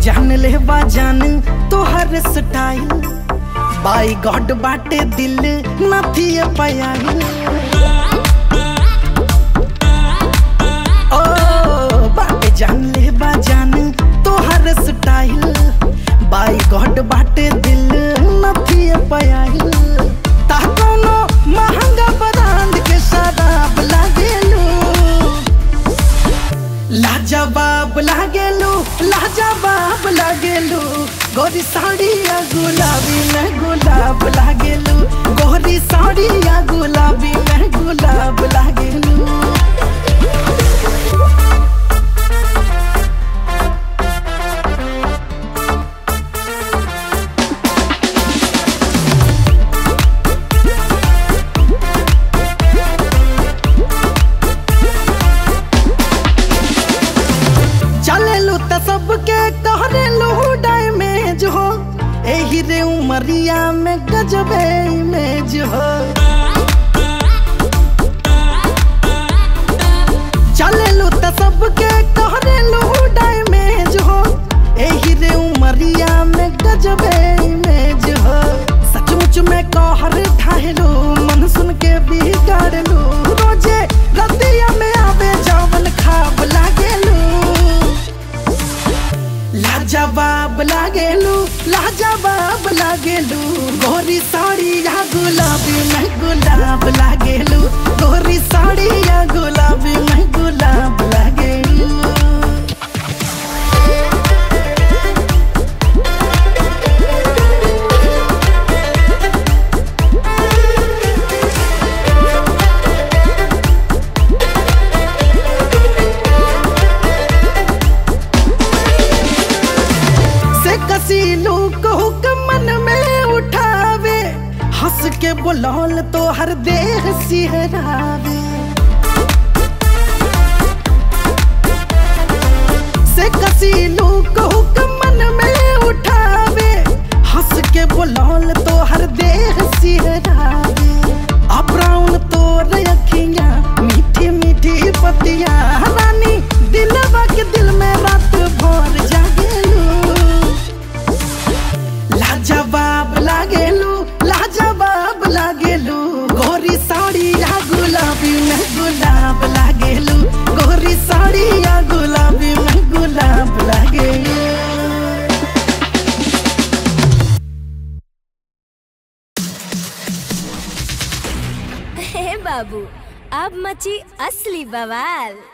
जान ले बा जान तोहर स्टाइल बाई गॉड बाटे दिल नथी पयाई ओ बाटे जान ले बा जान तोहर स्टाइल बाई गॉड बाटे दिल नथी पयाई ता कोनो महंगा ब्रांड के शराब लागेलू लाजवाब लागेलू लाजवाब लागेलू गोरी साड़िया गुलाबी में गुलाब लागेलू गोरी साड़िया गुलाबी में गुलाब लागेलू चलेलू त सबके कहरेलू डैमेज हो एही रे उमरिया में गजबे इमेज हो चलेलू त सबके कहरेलू डैमेज हो एही रे उमरिया में गजबे इमेज हो सचमुच में कहर ढाहेलू मन सुन के बिगाड़लू रोजे रतिया में आवे जावन खाब लागेलू लाजवाब लागेलू लाजवाब लागेलू गोरी साड़ी या गुलाबी में गुलाब लागेलू गोरी साड़ी या गुलाबी में गुलाब लागेलू से कसीलू को मन में उठावे हंस के बोलौल तो हर देह सिहरावे से कसीलू को मन में उठावे हंस के बोलौल तो हर देह सिहरावे अब ब्राउन तो रखिया मीठी मीठी पतिया रानी दिलवा के दिल में रात भर जागेलू लाजवाब लागेलू लाजवाब लागेलू गोरी साड़ी या गुलाबी में गुलाब लागेलू गोरी साड़ी या गुलाबी में गुलाब लागेलू हे बाबू अब मची असली बवाल